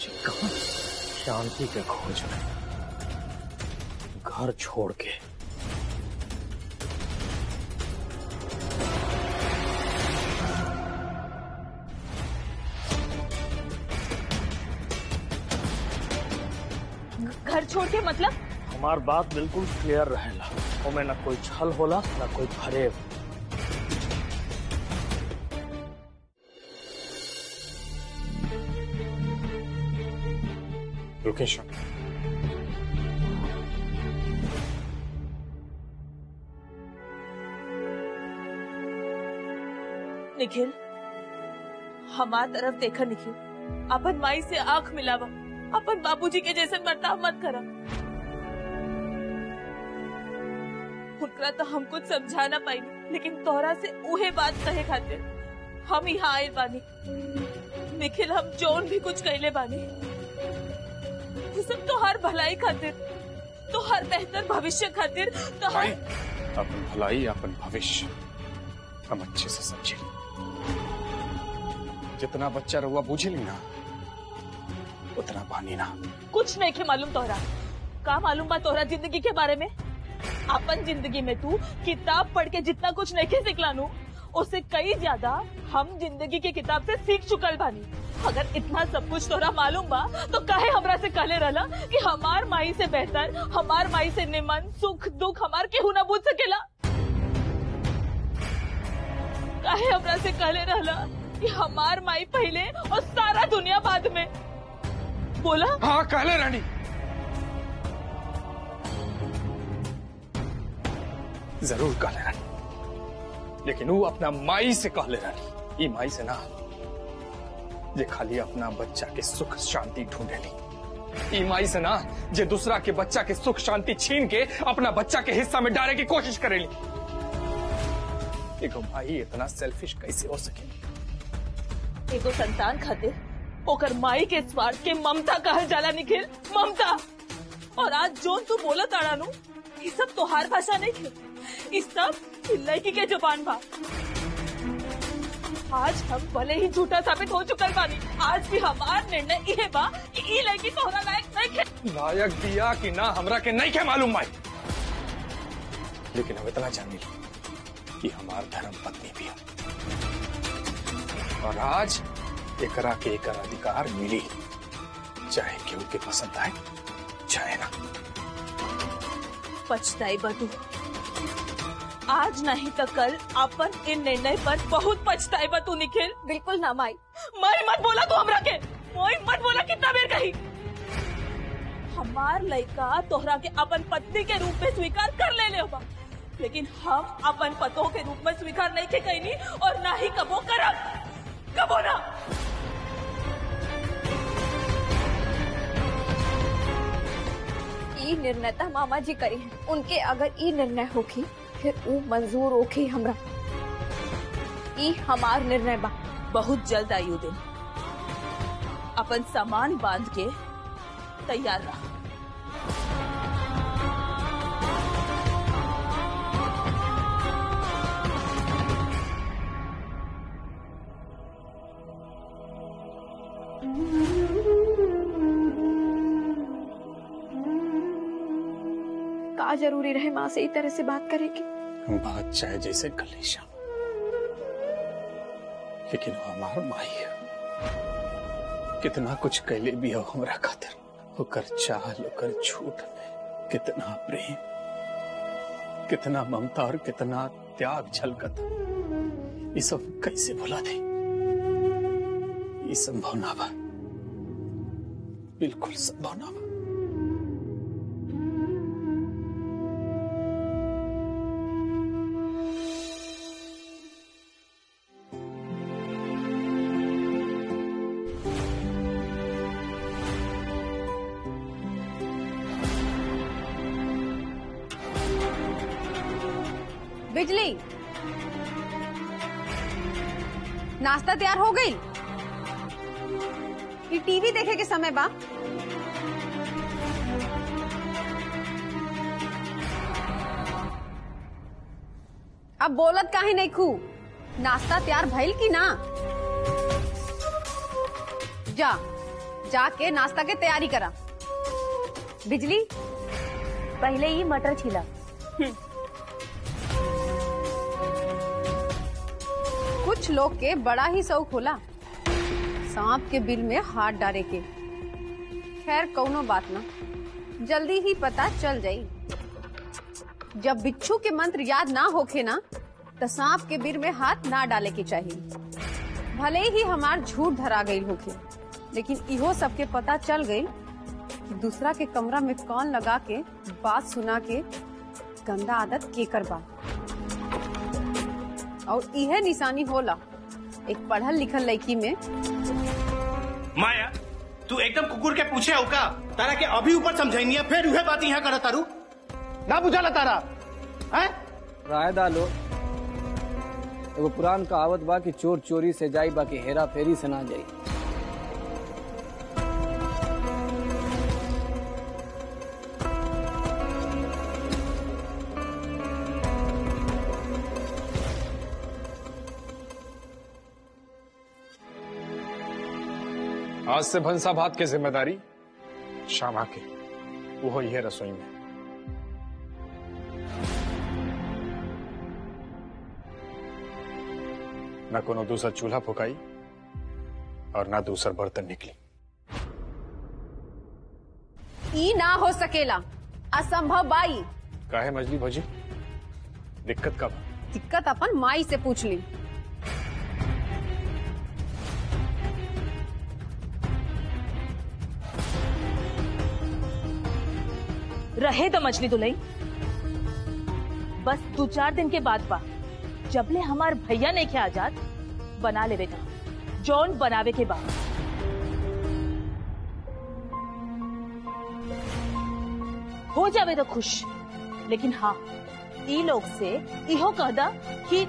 खोजे कहा शांति के खोज में घर छोड़ के घर छोड़ के मतलब हमार बात बिल्कुल क्लियर रहेला ओमे ना कोई छल होला ना कोई फरेब लोकेशन निखिल हमार तरफ देखा निखिल अपन माई से आंख मिलावा अपन बाबूजी के जैसे बर्ताव मत करा उनकरा तो हम कुछ समझा ना पाई लेकिन तोहरा से उहे बात कहे खातिर हम यहाँ आए बानी निखिल हम जोन भी कुछ कहले बानी ये सब तो हर भलाई खातिर तो हर बेहतर भविष्य खातिर तो भाई हर अपन भलाई अपन भविष्य हम अच्छे से समझे जितना बच्चा रहुआ बूझे ली ना उतना पानी ना कुछ नहीं के मालूम तोहरा का मालूम बा तोहरा जिंदगी के बारे में अपन जिंदगी में तू किताब पढ़ के जितना कुछ नहीं के सिखलानू उससे कई ज्यादा हम जिंदगी की किताब से सीख चुकल बानी अगर इतना सब कुछ तोरा मालूम बा तो काहे हमरा से कहले रहला कि हमार माई से बेहतर हमार माई से निमन सुख दुख हमार केहू ना बूझ सकेला काहे हमरा से कहले रहला कि हमार माई पहले और सारा दुनिया बाद में बोला हाँ कहले रानी जरूर कहले रानी लेकिन वो अपना माई से कहले रानी ई माई से ना जे खाली अपना बच्चा के सुख शांति ढूंढेली ई माई से ना जे दूसरा के बच्चा के सुख शांति छीन के अपना बच्चा के हिस्सा में डाले की कोशिश करेली एगो माई इतना सेल्फिश कैसे हो सके एगो संतान खातिर ओकर माई के स्वार्थ के ममता कहल जाला निखिल ममता और आज जोन तू बोला ताड़ानू ये सब तोहार भाषा नहीं थे इस सब ई लड़की के जुबान बा आज हम भले ही झूठा साबित हो चुकल बानी आज भी हमार निर्णय ये बा कि ई लड़की तोहरा लायक नहीं खे लायक दिया कि ना हमरा के नहीं के मालूम माई लेकिन हम इतना जानी कि हमार धर्म पत्नी भी है और आज एकरा के एकर अधिकार मिली चाहे केहू के पसंद आए चाहे ना पछताई बतू आज नहीं तो कल अपन इन निर्णय पर बहुत पछताई बतू निखिल बिल्कुल ना माई माई मत बोला तू हमरा के मोई मत बोला कितना बेर कही हमार लड़का तोहरा के अपन पत्नी के रूप में स्वीकार कर ले ले होगा लेकिन हम अपन पतों के रूप में स्वीकार नहीं के कहनी और ना ही कबो करब कबो ना ई निर्णय तो मामा जी करी है उनके अगर ई निर्णय होखी फिर ऊ मंजूर होखी हमरा ई हमार निर्णय बा बहुत जल्द आयु दिन अपन सामान बांध के तैयार रह का जरूरी रहे माँ से ई तरह से बात करे की हम बात चाहे जैसे कलेशा लेकिन वो हमार माई है कितना कुछ कैले भी हो हमरा खातिर ओकर चाल ओकर झूठ में कितना प्रेम कितना ममता और कितना त्याग झलकत ये सब कैसे भुला दे ये संभव ना बा बिल्कुल संभव ना बा बिजली नाश्ता तैयार हो गई ये टीवी देखे के समय बा अब बोलत काहे नहीं खू नाश्ता तैयार भइल की ना जा जाके नाश्ता के तैयारी करा बिजली पहले ही मटर छिला कुछ लोग के बड़ा ही शौक होला सांप के बिल में हाथ डाले के खैर कौनो बात ना जल्दी ही पता चल जाई जब बिच्छू के मंत्र याद ना होखे ना तो सांप के बिल में हाथ ना डाले के चाहिए भले ही हमार झूठ धरा गई होखे लेकिन इहो सबके पता चल गई कि दूसरा के कमरा में कौन लगा के बात सुना के गंदा आदत के करबा और यह निशानी होला एक पढ़ल लिखल लड़की में माया तू एकदम कुकुर के पूछे हो का तारा के अभी ऊपर समझाइनी है फिर उहे बात यहाँ करत तारू ना बुझाला तारा हैं राय डालो एगो पुरान कहावत बा कि चोर चोरी से जाई बाकी हेरा फेरी से ना जाई आज से भंसा भात की जिम्मेदारी श्यामा की वो ये रसोई में न कोनो दूसरा चूल्हा फुकाई और ना दूसरा बर्तन निकली ई ना हो सकेला असंभव बाई काहे मजली भौजी दिक्कत कब दिक्कत अपन माई से पूछ ली रहे तो मछली दुलई बस दो चार दिन के बाद बा जबले हमार भैया नहीं खे आजाद बना ले बेटा जौन बनावे के बाद हो जावे तो खुश लेकिन हाँ ई लोग से इहो कहदा कि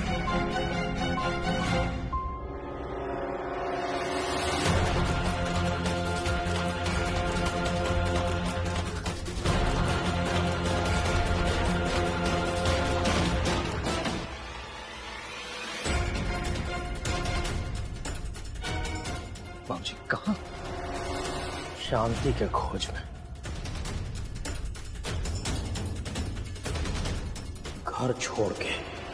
बाबूजी कहा शांति के खोज में घर छोड़ के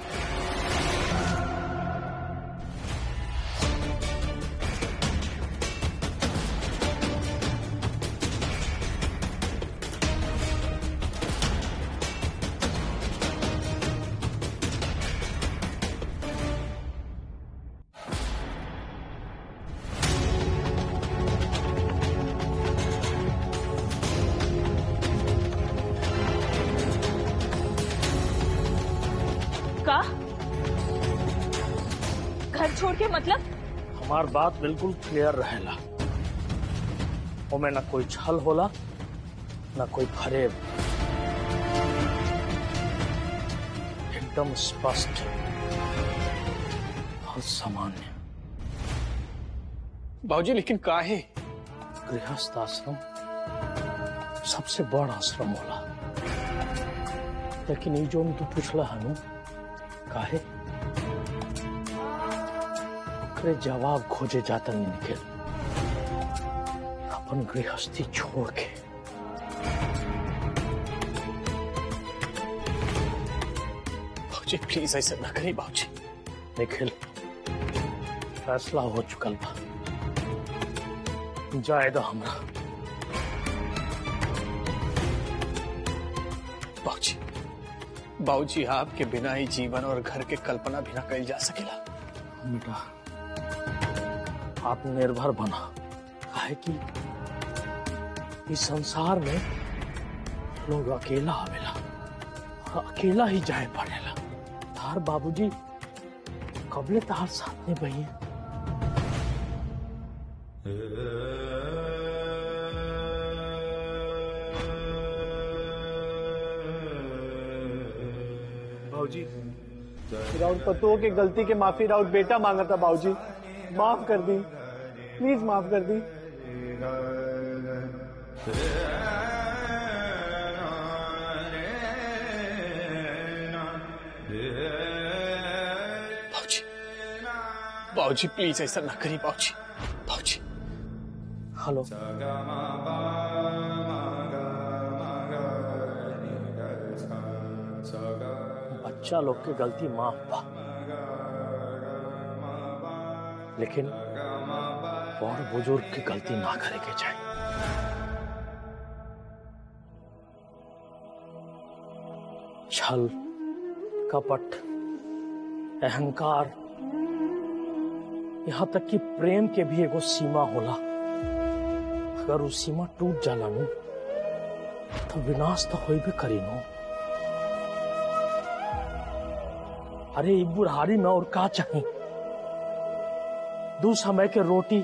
का घर छोड़ के मतलब हमार बात बिल्कुल क्लियर रहेला ओमे ना कोई छल होला ना कोई फरेब एकदम स्पष्ट और सामान्य भाजी लेकिन काहे गृहस्थ आश्रम सबसे बड़ा आश्रम होला लेकिन ये जो तू पूछला हनु काहे ओकरे जवाब खोजे जाता नहीं निकल अपन गृहस्थी छोड़ के भाजी प्लीज ऐसे ना करी भाजी निखिल फैसला हो चुकल बा जाएगा हमरा बाबूजी बाबूजी आपके बिना ही जीवन और घर के कल्पना भी ना कल जा सकेला बेटा आप निर्भर बना काहे कि इस संसार में लोग अकेला आवेला और अकेला ही जाए पड़ेला तार बाबूजी कबले तार साथ में बही भाजी राउत पतों के गलती के माफी राउत बेटा मांगा था बाबूजी माफ कर दी प्लीज माफ कर दी बाबूजी बाबूजी प्लीज ऐसा ना करी बाबूजी बाबूजी हेलो बच्चा लोग के गलती माफ बा लेकिन बड़ बुजुर्ग की गलती ना करे के चाहिए छल कपट अहंकार यहां तक कि प्रेम के भी एगो सीमा होला अगर वो सीमा टूट जाला नु तो विनाश तो होई भी करी नु अरे ई बुढ़ारी में और का चाहिए दू समय के रोटी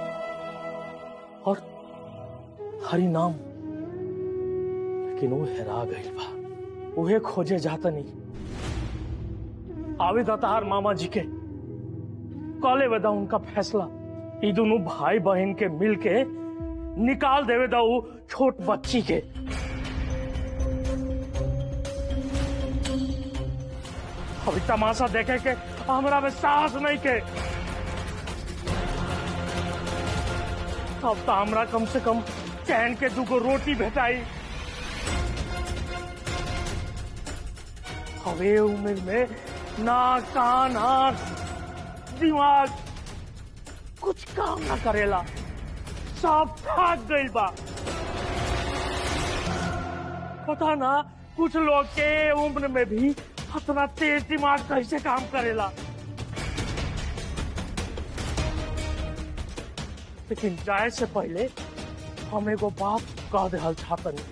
और हरि नाम लेकिन वो हेरा गई बा उहे खोजे जाता नहीं आवे दातार मामा जी के कॉले वेदा उनका फैसला ई दोनों भाई बहन के मिल के निकाल देवे दा वो छोट बच्ची के अभी तमाशा देखे के हमरा में साहस नहीं के अब तो हमरा कम से कम चैन के दूगो रोटी भेटाई हवे उम्र में नाक कान आंख दिमाग कुछ काम ना करेला सब थक गई बा पता ना कुछ लोग के उम्र में भी इतना तेज दिमाग कैसे काम करेला लेकिन जाए से पहले हम एगो बात कह देहल छातन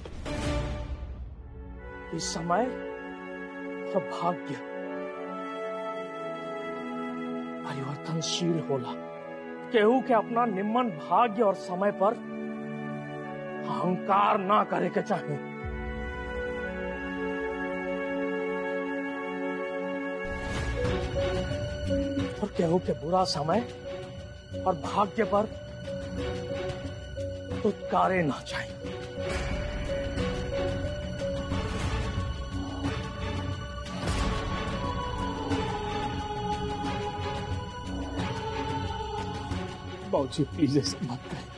इस समय और भाग्य परिवर्तनशील होला केहू के अपना निम्न भाग्य और समय पर अहंकार ना करे के चाहिए और केहू के बुरा समय और भाग्य पर उत्कारे ना चाहिए बाबूजी प्लीज ऐसा मत करें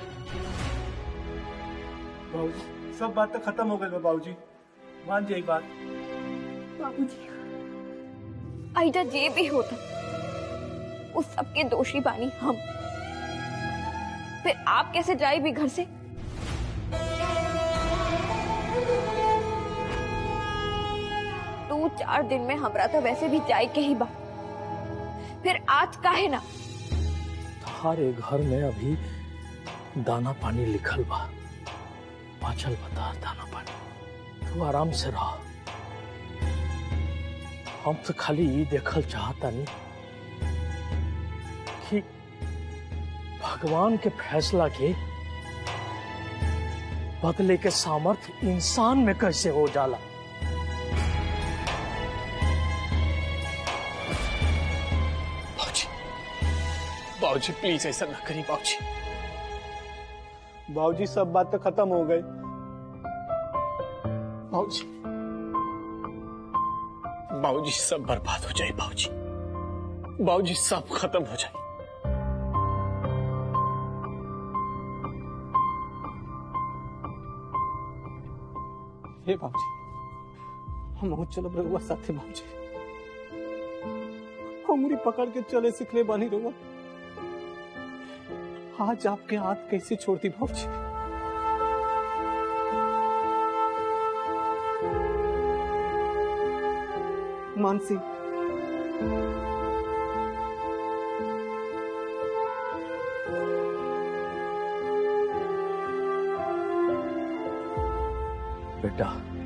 बाबूजी सब बात तो खत्म हो गई बा बाबूजी मान जाइए बात बाबूजी आइडा जे भी होता उस सबके दोषी बानी हम फिर आप कैसे जाए भी घर से दो चार दिन में हमरा तो वैसे भी जाए के ही बा फिर आज काहे ना हमारे घर में अभी दाना पानी लिखल बा पाचल बता दाना पानी तू आराम से रह हम तो खाली ये देखल चाहता नहीं कि भगवान के फैसला के बदले के सामर्थ्य इंसान में कैसे हो जाला बाबूजी बाबूजी प्लीज ऐसा ना करिए बाबूजी बाबूजी सब बात तो खत्म हो गई बाबूजी बाबूजी सब बर्बाद हो जाए बाबूजी बाबूजी सब खत्म हो जाए हे बाबूजी हम चलो रहुआ साथे बाबूजी उंगली पकड़ के चले सिखले बानी रहुआ आज आपके हाथ कैसे छोड़ती बाबूजी मानसी बेटा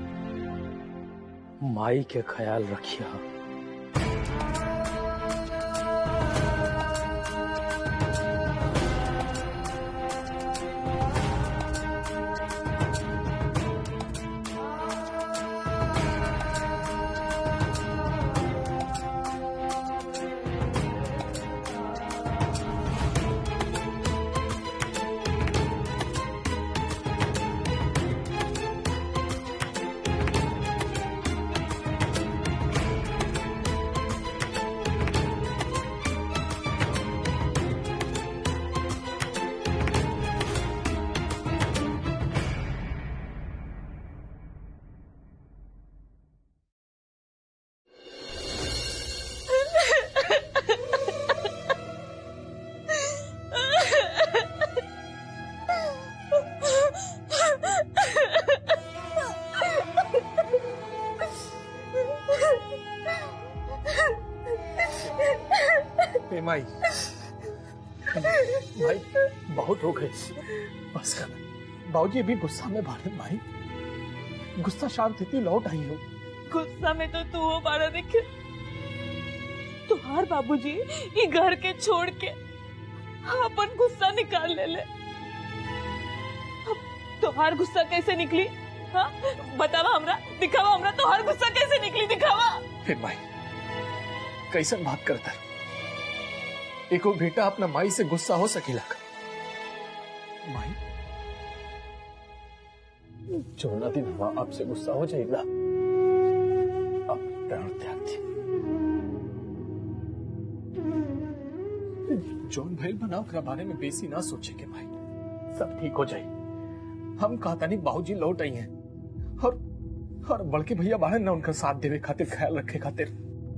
माई के ख्याल रखिया हो गई बस कर बाबूजी अभी गुस्सा में बारे माई गुस्सा शांत थी लौट आई हो गुस्सा में तो तू हो बारा निखिल तुम्हार बाबूजी ये घर के छोड़ के अपन गुस्सा निकाल ले ले अब तुम्हार गुस्सा कैसे निकली हाँ बतावा हमरा दिखावा हमरा तुम्हार गुस्सा कैसे निकली दिखावा फिर माई कैसन बात करता है एको बेटा अपना माई से गुस्सा हो सकेला का माई जोना दिन हुआ आपसे गुस्सा हो जाएगा अब प्राण त्याग दी जौन भैल बनाओ ओकरा बारे में बेसी ना सोचे के भाई सब ठीक हो जाए हम कहता नहीं बाबूजी लौट आई हैं और और बड़के भैया बाहर ना उनका साथ देवे खातिर ख्याल रखे खातिर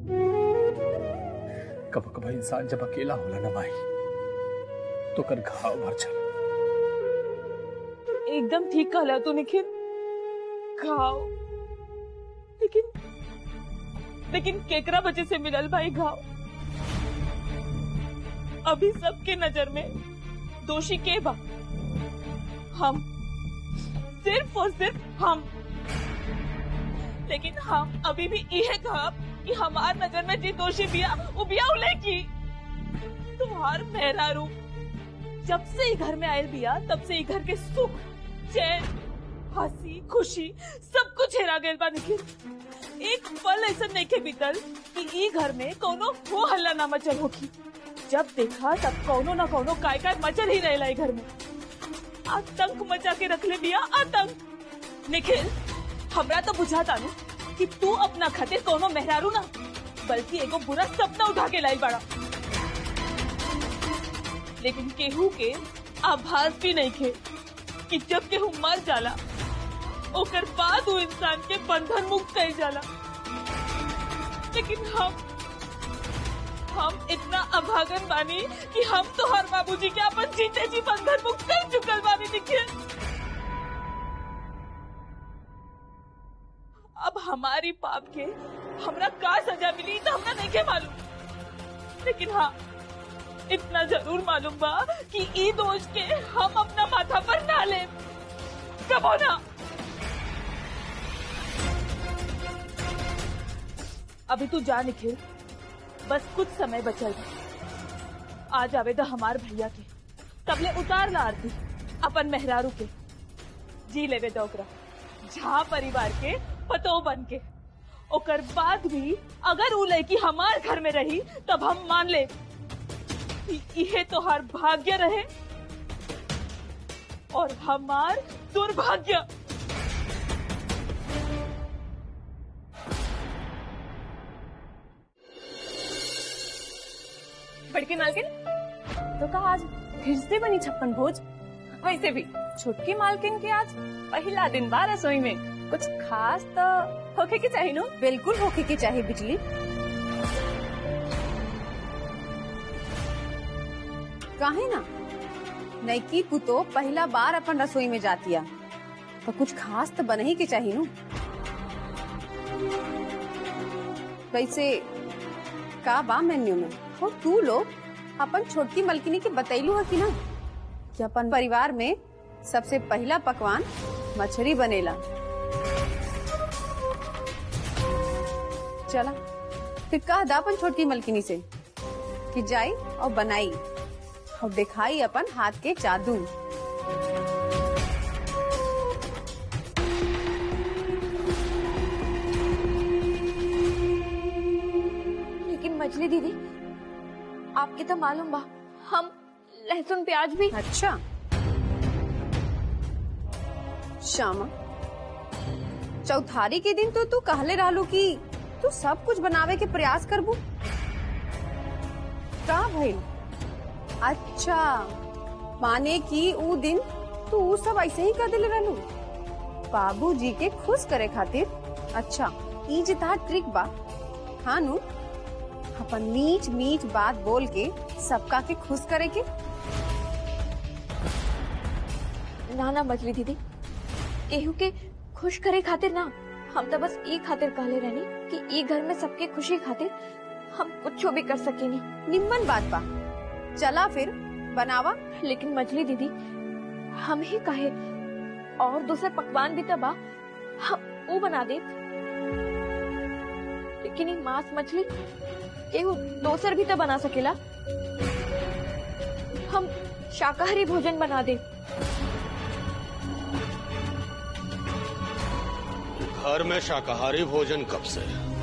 कब कब इंसान जब अकेला होला ना भाई तो कर घाव भर चल एकदम ठीक कहला तू निखिल घाव लेकिन लेकिन केकरा वजह से मिलल भाई घाव अभी सबके नजर में दोषी के बा हम सिर्फ और सिर्फ हम लेकिन हम अभी भी यह कहा कि हमार नजर में जी दोषी बिया वो बिया उले की तुम्हार मेहरारू जब से ही घर में आयल बिया तब से ही घर के सुख चैन हंसी खुशी सब कुछ हेरा गए बा निखिल एक पल ऐसा नहीं के बीतल कि ई घर में कोनो हो हल्ला ना मचल होगी जब देखा तब कोनो ना कोनो काय काय मचल ही रहेला ई घर में आतंक मचा के रख ले बिया आतंक निखिल हमरा तो बुझाता नु कि तू अपना खातिर कोनो मेहरारू ना बल्कि एगो बुरा सपना उठा के लाई बड़ा लेकिन केहू के आभास भी नहीं थे कि जब केहू मर जाला ओकर बाद वो इंसान के बंधन मुक्त कर जाला लेकिन हम हम इतना अभागन बानी कि हम तो हर बाबूजी के अपन जीते जी बंधन मुक्त कर चुकल बानी दिखे अब हमारी पाप के हमरा का सजा मिली तो हमरा नहीं के मालूम लेकिन हाँ इतना जरूर मालूम बा कि ई दोष के हम अपना माथा पर ना ले कबो ना अभी तू जा निखिल बस कुछ समय बचल बा। आज आवेदा हमार भैया के तबले उतार ला आरती अपन मेहरारू के जी लेवे दो ओकरा झा परिवार के पतो बन के ओकर बाद भी अगर उ लड़की हमार घर में रही तब हम मान ले कि इहे तोहार भाग्य रहे और हमार दुर्भाग्य बड़की मालकिन तो कहा आज फिर से बनी छप्पन भोज वैसे भी छुटकी मालकिन के आज पहला दिन बा रसोई में कुछ खास तो होके के चाहिए नो बिल्कुल होके के चाहे बिजली काहे ना नैकी पुतो पहला बार अपन रसोई में जातिया तो कुछ खास तो बने ही के चाहिए नु कैसे का बा मेन्यू में और तू लोग अपन छोटकी मलकिनी के बतैलू है कि ना कि अपन परिवार में सबसे पहला पकवान मछली बनेला चला फिर कह दा अपन छोटकी मलकिनी से कि जाई और बनाई और दिखाई अपन हाथ के जादू लेकिन मछली दीदी आपके तो मालूम बा हम लहसुन प्याज भी अच्छा श्यामा चौथारी के दिन तो तू कहले रहलू कि तू सब कुछ बनावे के प्रयास करबू का भइल अच्छा माने कि ऊ दिन तू ऊ सब ऐसे ही कर दिले रहलू बाबूजी के खुश करे खातिर अच्छा ई जे तहार ट्रिक बा हाँ नु अपन मीठ मीठ बात बोल के सबका के खुश करे के ना ना मछली दीदी केहू के खुश करे खातिर ना हम तो बस ई खातिर कहले रहनी कि ई घर में सबके खुशी खातिर हम कुछ भी कर सकेनी निम्मन बात बा चला फिर बनावा लेकिन मछली दीदी हम ही कहे और दूसरे पकवान भी तबा हम वो बना दे लेकिन ये मांस मछली एगो दोसर भी तो बना सकेला हम शाकाहारी भोजन बना दे घर में शाकाहारी भोजन कब से